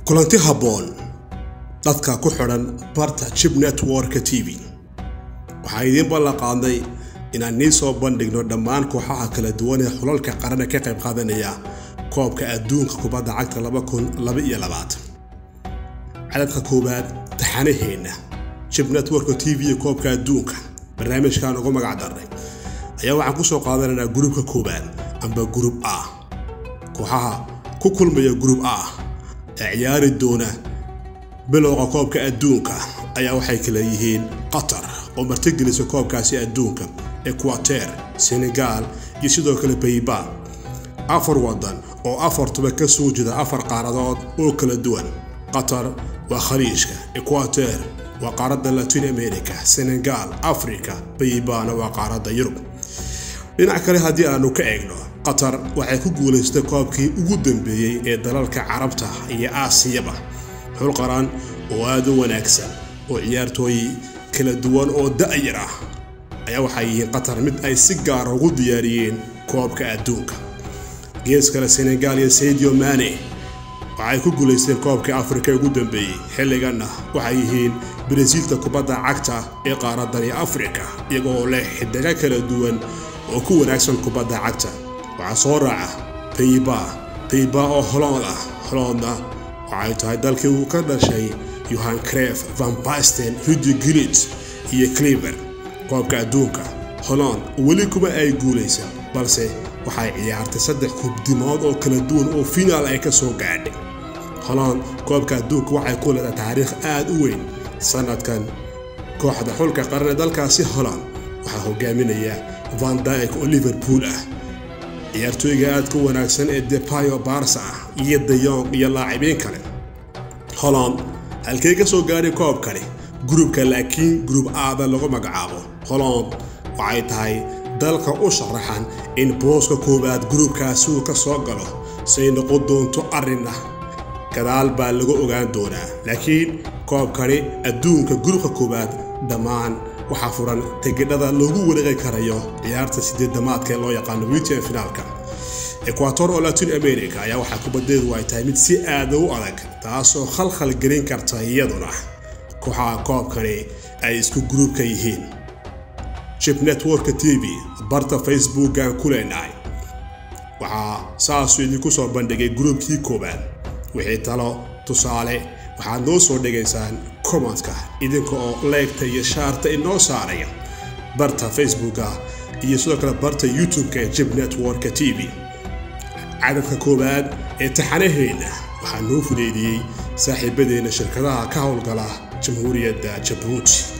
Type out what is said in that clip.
kulanti habboon dadka ku xidhan barta jib networka t v waxaa idiin ballan qaadnay inaan nii soo bandhigno dhammaan kooxaha kala duwan ee xulalka qarana ka qayb qaadanaya koobka adduunka kubadda cagta cadadka koowaad taxanaheenna jib networka t v iyo koobka adduunka barnaamijkan ugu magac darnay ayaa waxaan ku soo qaadanaynaa gruubka koowaad amba gruub a kooxaha ku kulmaya gruub a ee ciyaari doona bilowga koobka adduunka ayaa waxay kala yihiin qatar oo martigelisa koobkaasi adduunka ekwater senegaal iyo sidoo kale bayba afar wadan oo afartuba ka soo jeeda afar qaaradood oo kala duwan qatar waa khaliijka ekwater waa qaaradda latin america senegaal africa baybana waa qaaradda yurub dhinac kale haddii aanu ka eegno qatar waxay ku guulaystay koobkii ugu dambeeyey ee dalalka carabta iyo aasiyaba xul qaran oo aad u wanaagsan oo ciyaartooy kala duwan oo da'yar ah ayaa waxay yihiin qatar mid ay si gaara ugu diyaariyeen koobka adduunka gees kale senegaal iyo saidio mane waxay ku guulaysteen koobkii afrika ugu dambeeyey xilliganna waxay yihiin barasiilta kubadda cagta ee qaaradani afrika iyagoo leh xidigo kala duwan oo ku wanaagsan kubadda cagta waxaa soo raaca bayba bayba oo holood ah holoodna waxay tahay dalkii uu ka dhashay yohan cref van basten rudi gilit iyo cliver koobka adduunka holland weli kuma ay guulaysan balse waxay ciyaartay saddex kubdimood oo kala duwan oo finaal ay ka soo gaadhay holland koobka adduunka waxay ku leedahay taariikh aad u weyn sanadkan kooxda xulka qaran ee dalkaasi holland waxaa hogaaminaya van dyk oo liverpool ah ciyaartooyga aadka wanaagsan ee depayo barsa ah iyo dayong iyo laacibiin kale holland halkay ka soo gaadhay koobkani gruubka laakiin gruub aada lagu magacaabo holland waxay tahay dalka u sharaxan in booska koowaad gruubkaasi uu ka soo galo say noqon doonto arrinna gadaal baa lagu ogaan doonaa laakiin koobkani adduunka gruubka koowaad dhammaan waxaa furan tegidhada loogu wareegi karayo ciyaarta sideedamaadka ee loo yaqaano witian finaalka ekwator oo latin america ayaa waxaa kubadeedu ay tahay mid si aada u adag taasoo khalkhal gelin karta iyaduna kooxaha koobkani ay isku gruubka yihiin jib networka t v barta facebookan ku leenahay waxaa saasuu idinku soo bandhigay gruubkii koowaad wixii talo tusaale waxaad noo soo dhigaysaan komantka idinka oo leegta iyo shaarta inoo saaraya barta facebooka iyo sidoo kale barta youtube-ka ee jib networka t v cadadka koowaad ee taxanaheenna waxaa noo fudeydiyey saaxiibadeenna shirkadaha ka howlgala jamhuuriyadda jabuuti